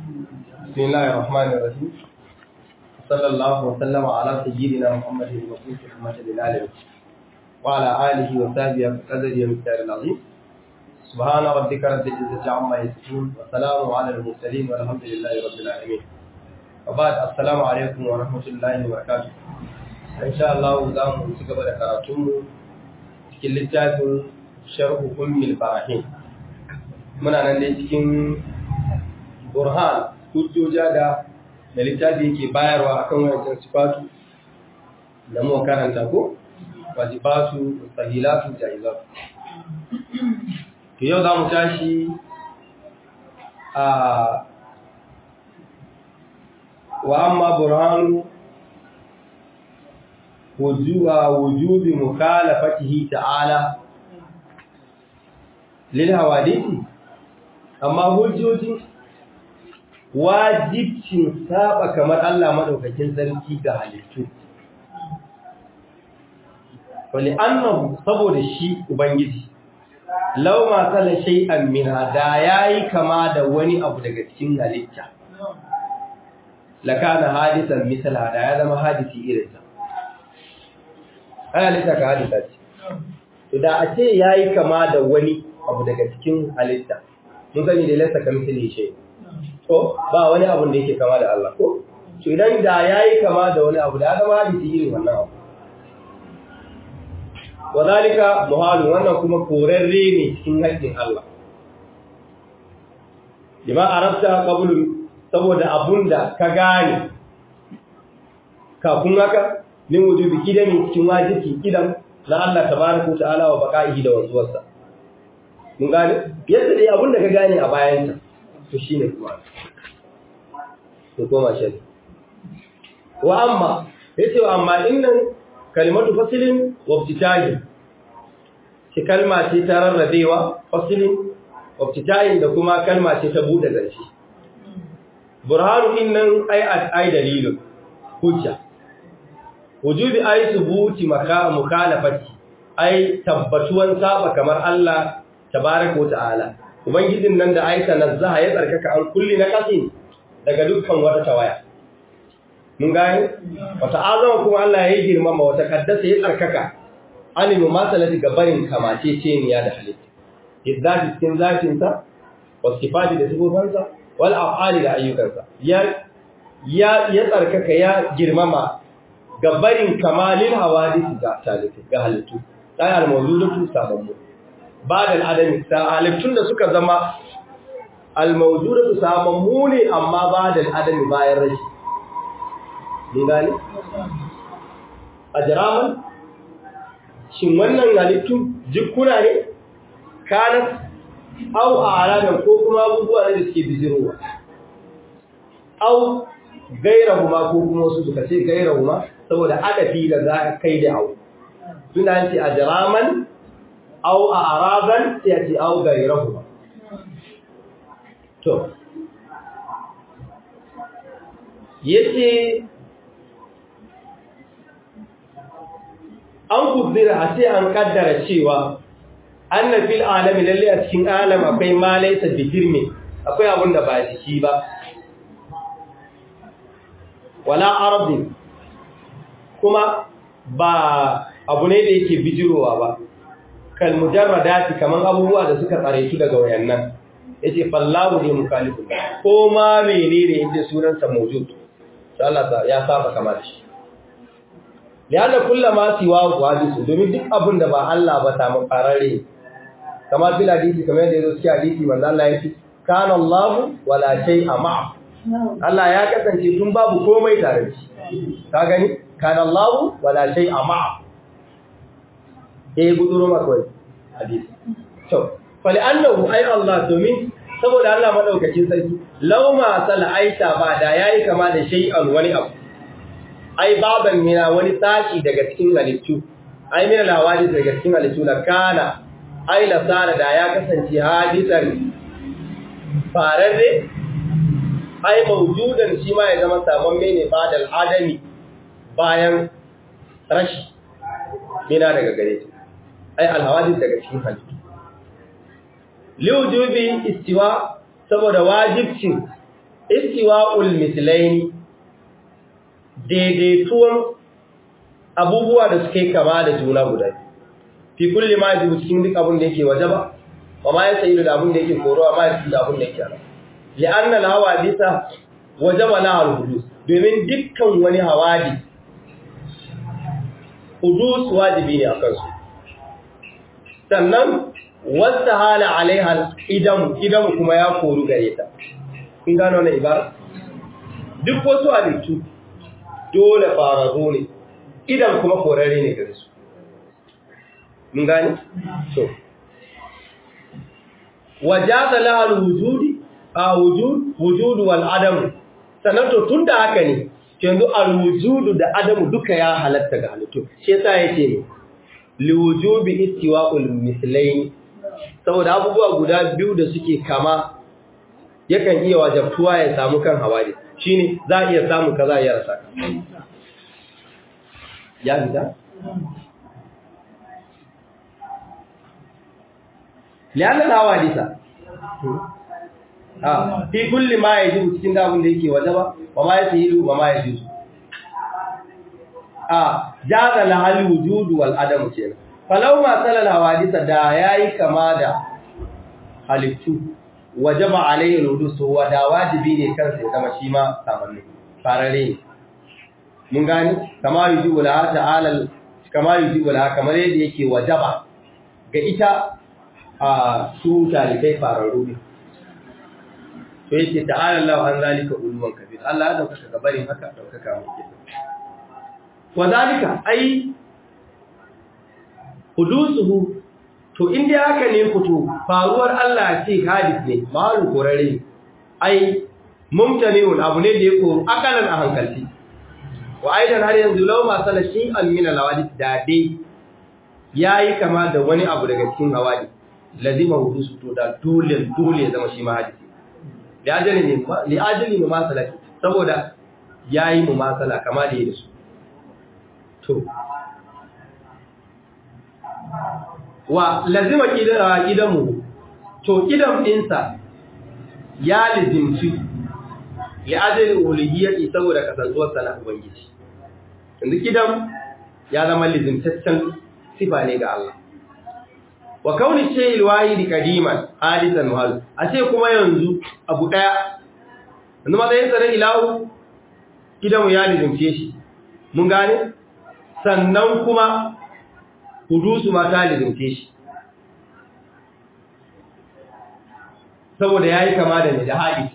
بسم الله الرحمن الرحيم صلى الله وسلم على سيدنا محمد المبعوث رحمة للعالمين وعلى آله وصحبه وقدر المختار العظيم سبحان ربك رب العزة عما يصفون وسلام على المرسلين والحمد لله رب العالمين وبعد السلام عليكم ورحمة الله وبركاته إن شاء الله زام سكبر كراتم cikin littafin sharhu ummil barahin muna nan dai cikin burhan hujjoja da da littafi yake bayarwa akan wancan sifatu da mu karanta ko wajibatu sahilatu jaizatu to yau za mu tashi a wa amma burhanu wujuba wujubi mukhalafatihi ta'ala lil hawadisi amma hujjoji wajibcin saba kamar Allah madaukakin sarki ga halittu wali annahu saboda shi ubangiji law ma sala shay'an min hada yayi kama da wani abu daga cikin halitta lakana hadisan misal hada ya zama hadisi irin sa ai halitta ka hadisa ce to da a ce yayi kama da wani abu daga cikin halitta mun sani da laysa kamithlihi shay ko ba wani abu da yake kama da Allah ko to idan da yayi kama da wani abu da ya zama hadisi irin wannan abu wadalika muhalu wannan kuma korarre ne cikin haƙƙin Allah lima arabta qablu saboda abunda ka gane kafin haka min wujubi kidami cikin wajibi kidan na Allah tabaraka ta'ala wa baqaihi da wanzuwarsa mun gane yadda dai abunda ka gane a bayan ta to shine kuma to koma shi wa amma yace wa amma innan kalimatu fasilin wa ibtitahin shi kalma ce ta rarrabewa fasilin wa ibtitahin da kuma kalma ce ta bude zance burhanu innan ai ai dalilun hujja wujubi ai subuti maka mukhalafati ai tabbatuwan saba kamar Allah tabaaraka ta'ala ubangijin nan da aita nazzaha ya tsarkaka an kulli na kasin daga dukkan wata tawaya mun gane wata azama kuma Allah ya girmama wata kaddasa ya tsarkaka alimu masalati gabarin kamace ce niya da halitta izzati cikin zatin sa wa sifati da sifofansa wal af'ali da ayyukansa ya ya ya tsarkaka ya girmama gabarin kamalin hawadisi ga talifi ga halittu sai al mawjudatu sababbu ba'da al adami sa halittun da suka zama al mawjudatu sababbu ne amma ba'da al adami bayan rashi gane a jiraman shin wannan halittu jikuna ne kanan au a alaman ko kuma abubuwa ne da suke bijirowa au gairahuma ko kuma wasu suka ce gairahuma saboda aka fi da za a kai da au suna ce a jiraman au a araban sai a ce au gairahuma to yace an kuzzira a sai an kaddara cewa anna fil alami lalle a cikin alam akwai ma laysa bihirmi akwai abun da ba jiki ba wala ardi kuma ba abu ne da yake bijirowa ba kal mujarradati kaman abubuwa da suka tsare su daga wayannan yace fallahu ne mukalifu ko ma menene inda sunansa mawjud sai Allah ya saba kamar shi lianna kullama siwa wadisu domin duk abin da ba Allah ba ta mun farare kamar bil hadisi kamar yadda yazo cikin hadisi manzo Allah ya ce kana Allah wala shay'a ma'a Allah ya kasance tun babu komai tare da shi ka gani kana Allah wala shay'a ma'a eh buduro makwai hadisi to fali annahu ay Allah domin saboda Allah madaukakin sarki lauma sal aita ba da yayi kama da shay'an wani abu ai baban mina wani sashi daga cikin halittu ai mina lawadi daga cikin halittu la kana ai la sara da ya kasance hadisan fararre ai mawjudan shi ma ya zama sabon mene badal adami bayan rashi mina daga gare shi ai alhawadis daga cikin halittu liwujubi istiwa saboda wajibcin istiwa'ul mislaini daidaituwan abubuwa da suke kama da juna guda fi kulli ma yajibu cikin duk abin da yake wajaba wa ma yasayidu da abin da yake korowa ma yasayidu da abin da yake ala li'anna al-hawadisa wajaba la al-hudus domin dukkan wani hawadi hudus wajibi ne akan su sannan wasta hala alaiha idan idan kuma ya koru gare ta kun gano wannan ibara duk wasu halittu dole fararru ne idan kuma korare ne gare su mun gani so wajaza laha alwujudi a wujud wujud wal adam sannan to tunda haka ne yanzu alwujudu da adamu duka ya halatta ga halittu shi yasa yace ne liwujubi istiwa'ul mislayn saboda abubuwa guda biyu da suke kama yakan iya wajabtuwa ya samu kan hawari shine za a iya samu kaza ya rasa ya fita lianna hawadisa ah fi kulli ma yajibu cikin dabun da yake wajaba wa ma yahilu wa ma yajuzu ah jaza la hal wujudu wal adam kenan falau ma salal hawadisa da yayi kama da halittu wajaba alayhi alwudus wa da wajibi ne kansa ya zama shi ma samanni farare ne mun gani kama yujibu la ta'ala kama yujibu la kamar yadda yake wajaba ga ita a su talibai fararru ne to yake ta'ala Allah an zalika ulwan kabir Allah ya dauka ga barin haka daukaka muke wa zalika ai hudusuhu to inda haka ne fito faruwar Allah ce hadis ne malu korare ai mumtaniun abu ne da ya koru akalan a hankalci wa aidan har yanzu law ma salashin almina lawadis da dai yayi kama da wani abu daga cikin hawadi lazima hudusu to da dole dole ya zama shi ma hadisi li ajali ne li ajali mu masalati saboda yayi mu masala kama da yake su to wa lazima kidara kidamu to kidam dinsa ya lazimci li ajali uluhiyyati saboda kasantuwar sana ubangiji yanzu kidam ya zama lazimtaccen sifa ne ga Allah wa kauni shay'il wahidi qadiman hadisan wal a ce kuma yanzu abu daya yanzu matsayin sa na ilahu kidamu ya lazimce shi mun gane sannan kuma hudusu ma ta lizimce shi saboda ya yi kama da mai da haɗi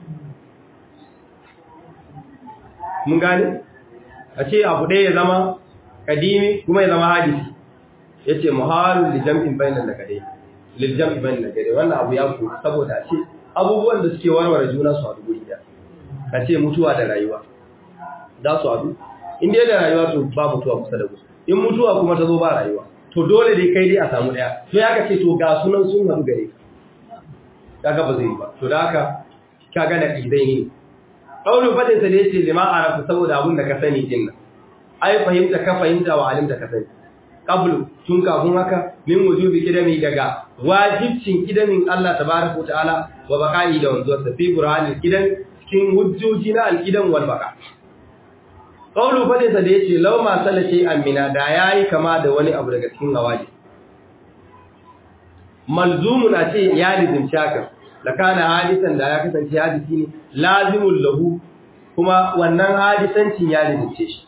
mun gane a ce abu ɗaya ya zama ƙadimi kuma ya zama hadisi ya ce muhalun lijam'in bayanan da gare lijam'in bayanan da gare wannan abu ya ku saboda a ce abubuwan da suke warware juna su haɗu guri ɗaya a ce mutuwa da rayuwa za su haɗu in dai da rayuwa to ba mutuwa kusa da kusa in mutuwa kuma ta zo ba rayuwa to dole dai kai dai a samu daya to ya kace to ga sunan sun haɗu gare ka kaga ba zai yi ba to da haka kaga na idai ne qaulu fadin sa da yace lima arafu saboda abun da ka sani din nan ai fahimta ka fahimta wa alimta ka sani qablu tun kafin haka min wujubi kidami daga wajibcin kidamin Allah tabaraka ta'ala wa baqa'i da wanzuwar sa fi qur'anil kidan cikin hujjoji na al-kidan wal baqa' Ƙaunu faɗinsa da ya ce, Lau masu lashe amina da ya yi kama da wani abu daga cikin hawaji. Malzumu na ce ya lizimci haka, da kana hadisan da ya kasance hadisi ne, lazimun lahu kuma wannan hadisancin ya lizimce shi.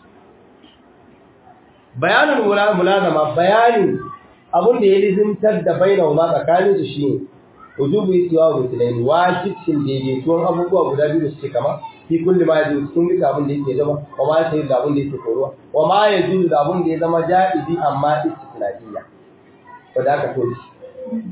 Bayanin mulazama bayanin abin da ya lizimtar da bai da tsakanin su shi ne, wujubu isuwa wa musulmi wajibcin daidaituwan abubuwa guda biyu da suke kama, fi kulli ma yajuzu cikin duka abin da yake zama wa ma yake da abin da yake koruwa wa ma yajuzu da abin da ya zama jaizi amma istisnaiya ko da aka to shi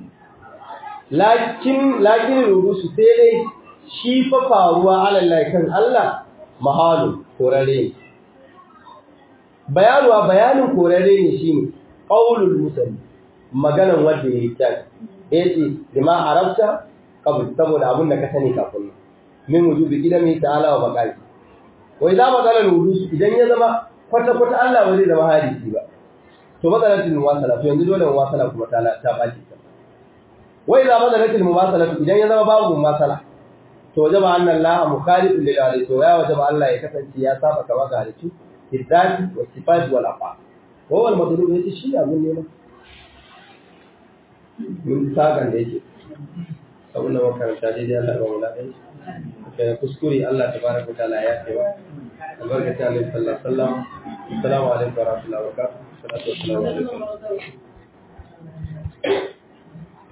lakin lakin rurusu sai dai shi fa faruwa alallahi kan Allah mahalu korare bayanuwa bayanin korare ne shine qaulul musalli maganan wanda yake ta yace bima arabta qabl saboda abin da ka sani kafin nan min wujubi kidami ta'ala wa baqai wa idza badala al-wudus idan ya zama kwata kwata Allah ba zai zama hadisi ba to badalatul muwasala to yanzu dole muwasala kuma ta ta baki ta wa idza badalatul muwasala idan ya zama babu muwasala to wajaba anna Allah mukhalifun lil ali to ya wajaba Allah ya kasance ya saba kama ga halittu bizzati wa sifat wal af'al wa wal madlub yace shi abun ne ma mun sagan da yake abun da makaranta daidai Allah ya ba mu lafiya kai kuskure Allah tabaraka taala ya ce wa albarkata alaihi sallallahu alaihi wasallam assalamu alaikum wa rahmatullahi wa barakatuh salatu wassalamu alaikum